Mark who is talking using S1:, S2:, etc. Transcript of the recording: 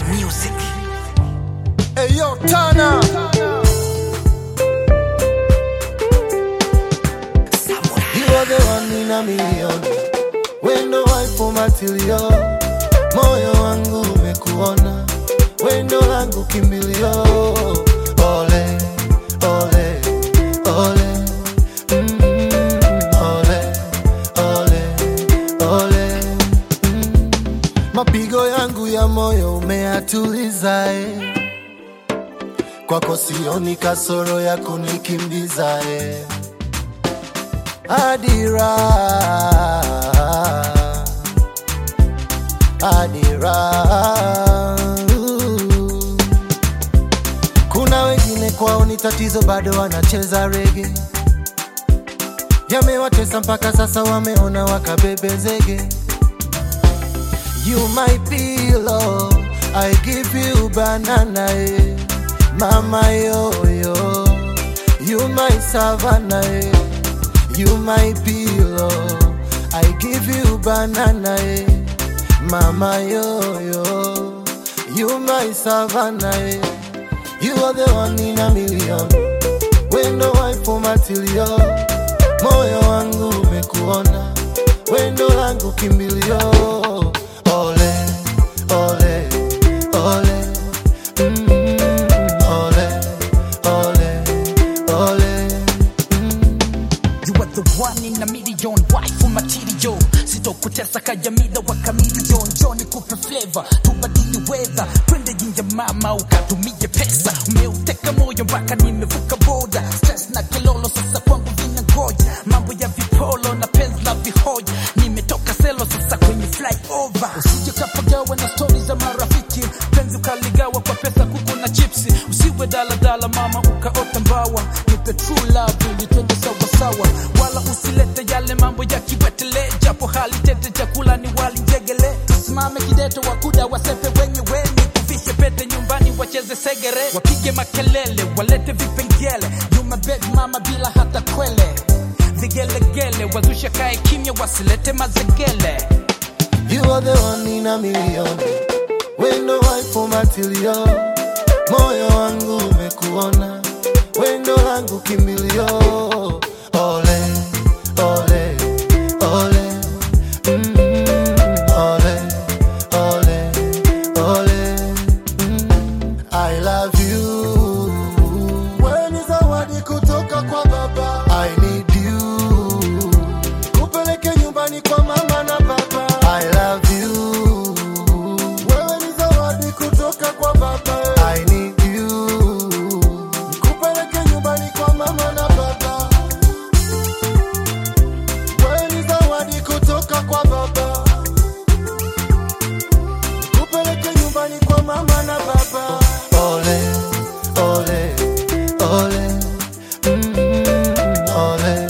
S1: Music.
S2: Hey yo, Tana. You are the one in a million. Wendo waifu matilio, moyo wangu umekuona, wendo langu kimbilio. Ole, ole, ole, mm, ole, ole, ole, mm. Mapigo yangu ya moyo umeyatuliza eh. Kwako sioni kasoro ya kunikimbiza eh. Adira, Adira. Kuna wengine kwao ni tatizo, bado wanacheza rege, yamewatesa mpaka sasa, wameona wakabebe zege. You my pillow, I give you banana, eh. Mama yo yo, you my savannah, eh. You my pillow, I give you banana, eh. Mama yo yo, you my savannah, eh. You are the one in a million. Wendo waifu matilio, moyo wangu umekuona, wendo langu kimbilio. Ole, ole, ole, mm, ole, ole, ole, mm.
S1: You are the one in a million wife material sitokutesa kajamida wa kamilion joni kupe flavor tubadili weather twende jinja mama ukatumie pesa umeuteka moyo mpaka nimevuka boda stress na kilolo sasa kwangu vina ngoja mambo ya vipolo na penzi la vihoja nimetoka selo sasa kwenye flyover usije kapagawa na stori za marafiki penzi ukaligawa kwa pesa kuku na chipsi usiwe daladala mama ukaota mbawa nipe true love ili twende sawasawa wala usilete yale mambo ya kiwetele japo hali tete chakula ni wali njegele tusimame kideto wakuda wasepe wenyewe nikuvishe pete nyumbani wacheze segere wapige makelele walete vipengele nyuma bed mama bila hata kwele vigelegele wazusha kae kimya wasilete mazegele
S2: You are the one in a million. Wendo waifu matilio, moyo wangu umekuona, wendo langu kimbilio. Ole, ole, ole, mm, ole, ole, ole, mm. I love you. Wewe ni zawadi kutoka kwa baba. I need you. Kupeleke nyumbani kwa mama na baba. I love you. Wewe ni zawadi kutoka kwa baba. I need you. Kupeleke nyumbani kwa mama na baba. Wewe ni zawadi kutoka kwa baba. Kupeleke nyumbani kwa mama na baba. Ole, ole, ole, mm, ole.